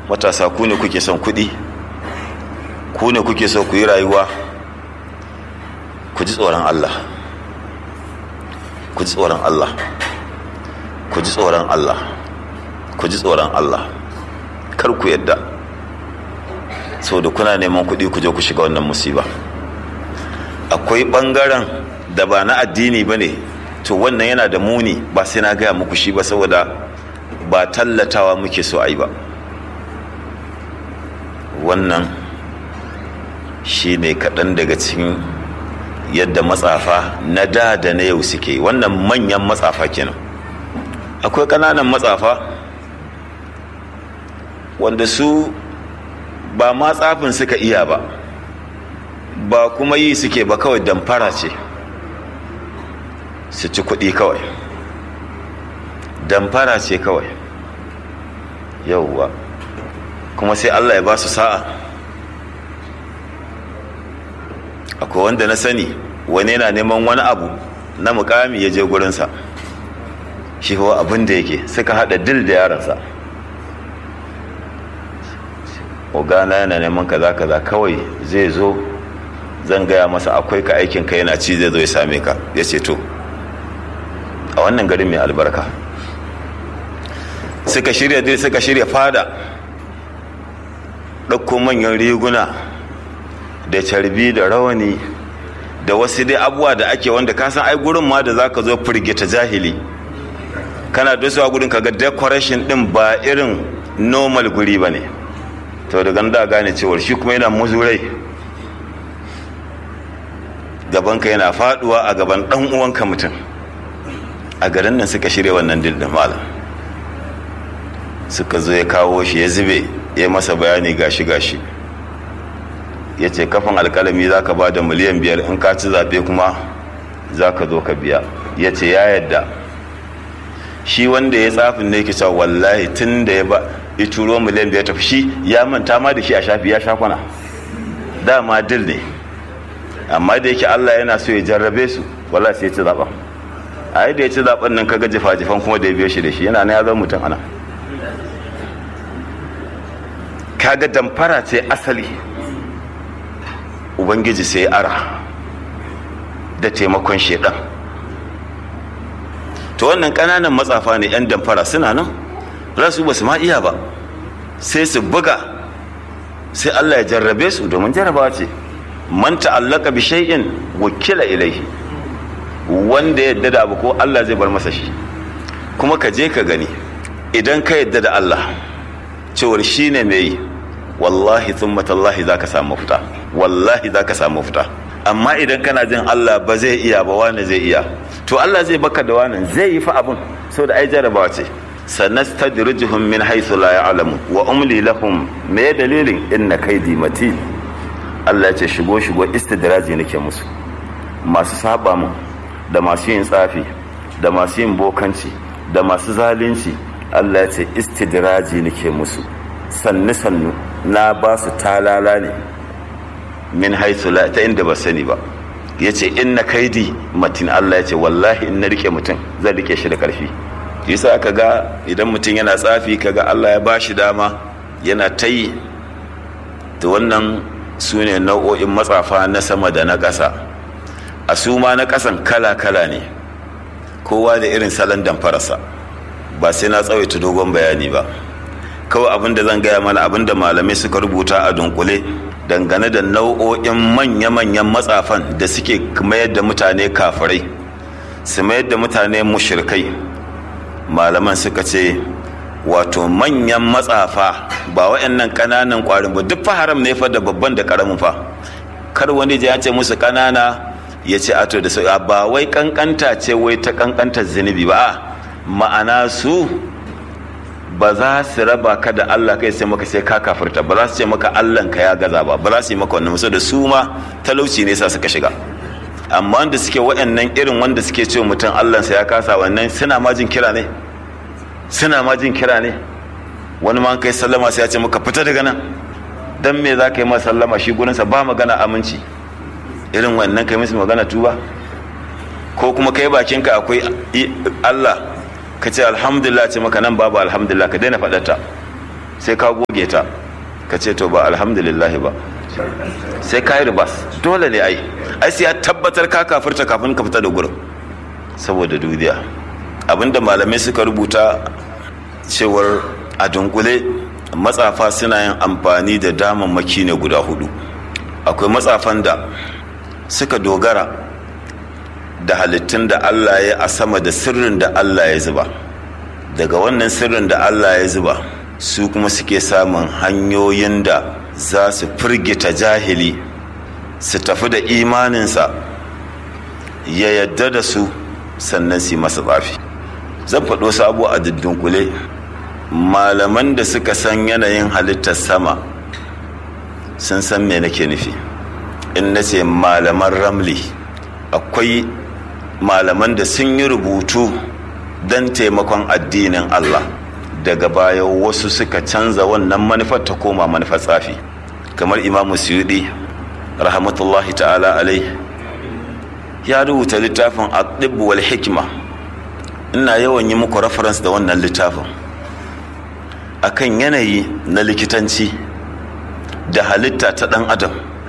matasa ku ne kuke son kuɗi ku ne kuke so ku yi rayuwa ku ji tsoron Allah ku ji tsoron Allah ku ji tsoron Allah ku ji tsoron Allah kar ku yadda sau da kuna neman kuɗi ku je ku shiga wannan musiba akwai ɓangaren da ba na addini ba ne to wannan yana da muni ba sai na gaya muku shi ba saboda ba tallatawa muke so a yi ba wannan shi ne kaɗan daga cikin yadda matsafa na da da na yau suke wannan manyan matsafa kenan akwai ƙananan matsafa wanda su ba matsafin suka iya ba ba kuma yi suke ba kawai damfara ce su ci kuɗi kawai damfara ce kawai yauwa kuma sai allah ya ba su sa'a akwai wanda na sani wani yana neman wani abu na mukami ya je gurinsa shi hawa abin da yake suka hada dil da yaransa ogana yana neman kaza kaza kawai zai zo zan gaya masa akwai ka aikin ka yana ci zai zo ya same ka ya ce to a wannan garin mai albarka suka shirya dil suka shirya fada ɗauko manyan riguna da carbi da rawani da wasu dai abubuwa da ake wanda ka san ai gurin ma da za ka zo firgita jahili kana da su a gurin kaga decoration din ba irin normal guri ba ne to daga da gane cewar shi kuma yana muzurai gabanka yana faduwa a gaban dan uwanka mutum a garin nan suka shirya wannan dildin malam suka zo ya kawo shi ya zube ya masa bayani gashi gashi ya ce kafin alkalami za ka ba da miliyan biyar in ka ci zaɓe kuma za ka zo ka biya ya ce ya yadda shi wanda ya tsafin ne kisa wallahi tun da ya ba ya turo miliyan biyar tafi shi ya manta ma da shi a shafi ya shakwana dama dil ne amma da yake allah yana so ya jarrabe su wallahi sai ya ci zaɓen a yi da ya ci zaɓen nan kaga jifa-jifan kuma da ya biyo shi da shi yana na ya zama mutum ana kaga damfara ce asali ubangiji sai ara da taimakon shedan to wannan kananan matsafa ne yan damfara suna nan rasu ba su ma iya ba sai su buga sai Allah ya jarrabe su domin jarrabawa ce man ta'allaka bi shay'in wakila ilaihi wanda ya yadda da abu ko Allah zai bar masa shi kuma ka je ka gani idan ka yadda da Allah cewar shine mai wallahi thumma tallahi zaka samu fita wallahi zaka samu fita amma idan kana jin Allah ba zai iya ba wani zai iya to Allah zai baka da wani zai yi fa abun saboda ai jarabawa ce sanastadrijuhum min haythu la ya'lamun wa umli lahum me dalilin inna kaidi matin Allah ya ce shigo shigo istidraji nake musu masu saba mu da masu yin tsafi da masu yin bokanci da masu zalunci Allah ya ce istidraji nake musu sannu sannu na ba su talala ne min haisu la ta inda ba sani ba ya ce in na kaidi matin Allah ya ce wallahi in na rike mutum zan rike shi da karfi yasa aka ga idan mutum yana tsafi kaga Allah ya ba shi dama yana ta yi da wannan su ne nau'o'in matsafa na sama da na ƙasa a su ma na ƙasan kala-kala ne kowa da irin salon damfararsa ba sai na tsawaita dogon bayani ba kawai abin da zan gaya mana abin da malamai suka rubuta a dunkule dangane da nau'o'in manya-manyan matsafan da suke mayar da mutane kafirai su mayar da mutane mushirkai malaman suka ce wato manyan matsafa ba wa'annan ƙananan ƙwarin ba duk fa haram ne fa da babban da ƙaramin fa kar wani ya ce musu ƙanana ya ce ato da sauya ba wai ƙanƙanta ce wai ta ƙanƙantar zunubi ba ma'ana su ba za su raba ka da Allah kai sai maka sai ka kafirta ba za su ce maka Allah ka ya gaza ba ba za su yi maka wannan musu da su ma talauci ne sa suka shiga amma wanda suke waɗannan irin wanda suke ce mutum Allah sa ya kasa wannan suna ma jin kira ne suna ma jin kira ne wani ma kai sallama sai ya ce maka fita daga nan dan me za ka yi masa sallama shi gurinsa ba magana aminci irin wannan kai musu magana tuba ko kuma kai bakinka akwai Allah ka ce alhamdulillah ce maka nan babu alhamdulillah ka daina faɗarta sai ka goge ta ka ce to ba alhamdulillahi ba sai ka yi ribas dole ne ai ai sai ya tabbatar ka kafirta kafin ka fita da gurin saboda duniya abinda malamai suka rubuta cewar a dunkule matsafa suna yin amfani da damammaki ne guda hudu akwai matsafan da suka dogara da halittun da Allah ya a sama da sirrin da Allah ya zuba daga wannan sirrin da Allah ya zuba su kuma suke samun hanyoyin da za su firgita jahili su tafi da imaninsa ya yadda da su sannan su masa tsafi zan faɗo sabo a dunkule malaman da suka san yanayin halittar sama sun san me nake nufi in na ce malaman ramli akwai malaman da sun yi rubutu don taimakon addinin Allah daga baya wasu suka canza wannan manufar ta koma manufar tsafi kamar imamu suyudi rahmatullahi ta'ala alai ya rubuta littafin aqdib wal hikima ina yawan yi muku reference da wannan littafin akan yanayi na likitanci da halitta ta ɗan adam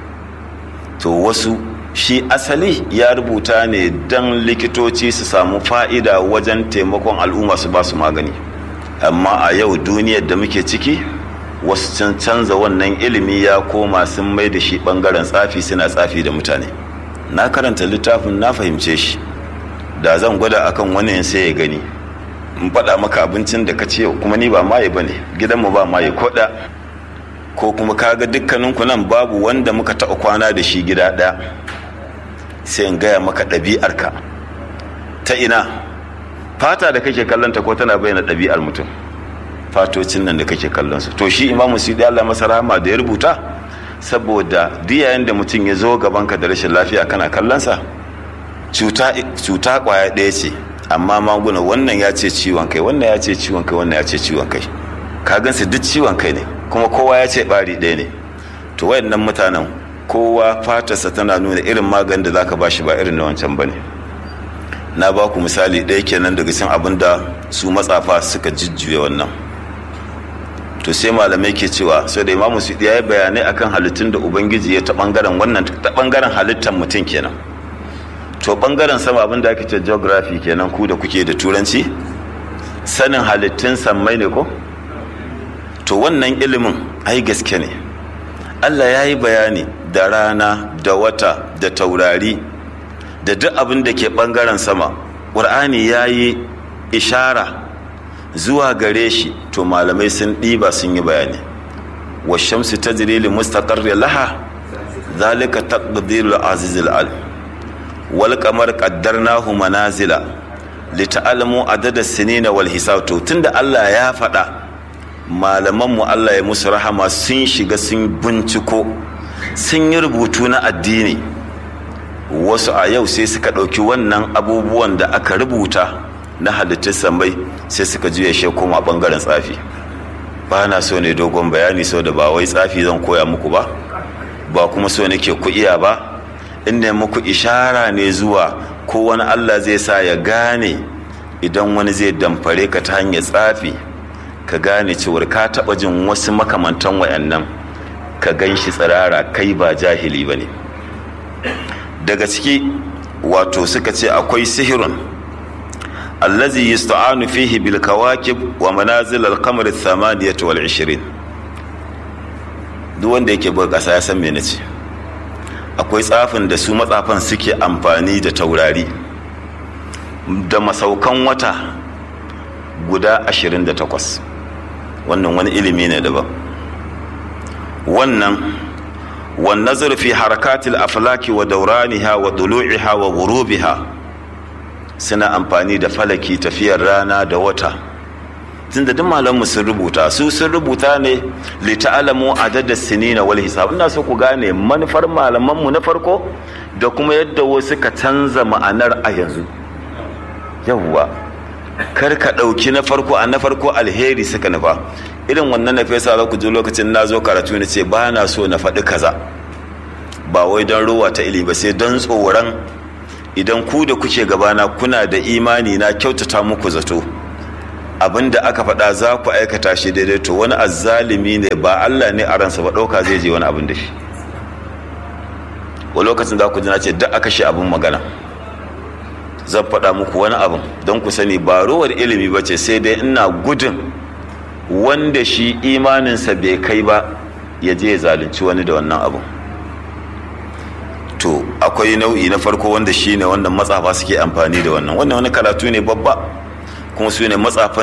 to wasu shi asali ya rubuta ne don likitoci su samu fa'ida wajen taimakon al'umma su ba su magani amma a yau duniyar da muke ciki wasu can canza wannan ilimi ya koma sun mai da shi ɓangaren tsafi suna tsafi da mutane na karanta littafin na fahimce shi da zan gwada akan wani sai ya gani in faɗa maka abincin da ka ce kuma ni ba maye ba ne gidanmu ba maye koɗa ko kuma kaga dukkaninku nan babu wanda muka taɓa kwana da shi gida ɗaya sai in gaya maka ɗabi'arka ta ina fata da kake kallonta ko tana bayyana ɗabi'ar mutum fatocin nan da kake kallon su to shi imamu sidi Allah masa rahama da ya rubuta saboda diyayen da mutum ya zo gabanka da rashin lafiya kana kallonsa cuta kwaya ɗaya ce amma maguna wannan ya ce ciwon kai wannan ya ce ciwon kai wannan ya ce ciwon kai ka gansu duk ciwon kai ne kuma kowa ya ce ɓari ɗaya ne to wayannan mutanen kowa fatarsa tana nuna irin maganin da zaka bashi ba irin na wancan bane na ba ku misali ɗaya kenan daga cikin abin da su matsafa suka jujjuya wannan to sai malamai ke cewa sai da imamu su ya yi bayanai akan halittun da ubangiji ya ta bangaren wannan ta bangaren halittar mutum kenan to bangaren sama abin da ake ce geography kenan ku da kuke da turanci sanin halittun sammai ne ko to wannan ilimin ai gaske ne allah ya yi bayani da rana da wata da taurari da duk abin da ke bangaren sama ƙur'ani ya yi ishara zuwa gare shi to malamai sun ɗiba sun yi bayani wa shamsu ta li mustaqarri laha zalika taqdirul azizul alim wal qamar qaddarnahu manazila lita'lamu adada sinina wal hisab to tunda Allah ya faɗa malaman mu Allah ya musu rahama sun shiga sun binciko sun yi rubutu na addini wasu a yau sai suka ɗauki wannan abubuwan da aka rubuta na halittun samai sai suka juya shi koma ɓangaren tsafi ba na so ne dogon bayani sau da ba wai tsafi zan koya muku ba ba kuma so nake ku iya ba inda muku ishara ne zuwa ko wani allah zai sa ya gane idan wani zai damfare ka ta hanyar tsafi ka gane cewar ka taɓa jin wasu makamantan wayannan ka gan shi tsirara kai ba jahili ba ne daga ciki wato suka ce akwai sihirun allazi yusta'anu fihi bil kawakib wa manazil al qamar al thamaniyah wal 20 duk wanda yake buga kasa ya san me nace akwai tsafin da su matsafan suke amfani da taurari da masaukan wata guda 28 wannan wani ilimi ne daban wannan والنظر في حركات الأفلاك ودورانها وضلوعها وغروبها suna amfani da falaki tafiyar rana da wata tunda duk malamu sun rubuta su sun rubuta ne li ta'lamu adada sinina wal hisab ina so ku gane manufar malamanmu na farko da kuma yadda wasu ka canza ma'anar a yanzu yawwa kar ka ɗauki na farko a na farko alheri suka nufa irin wannan na fesa za ku ji lokacin na zo karatu na ce ba na so na faɗi kaza ba wai don ruwa ta ilimi ba sai don tsoron idan ku da kuke gabana kuna da imani na kyautata muku zato abin da aka faɗa za ku aikata shi daidai to wani azzalimi ne ba Allah ne a ransa ba ɗauka zai je wani abin da shi wa lokacin za ku ji na ce duk aka shi abin magana zan faɗa muku wani abin don ku sani ba rowar ilimi ba ce sai dai ina gudun wanda shi imaninsa bai kai ba ya je ya zalunci wani da wannan abin to akwai nau'i na farko wanda shi ne wanda matsafa suke amfani da wannan wannan wani karatu ne babba kuma su ne matsafan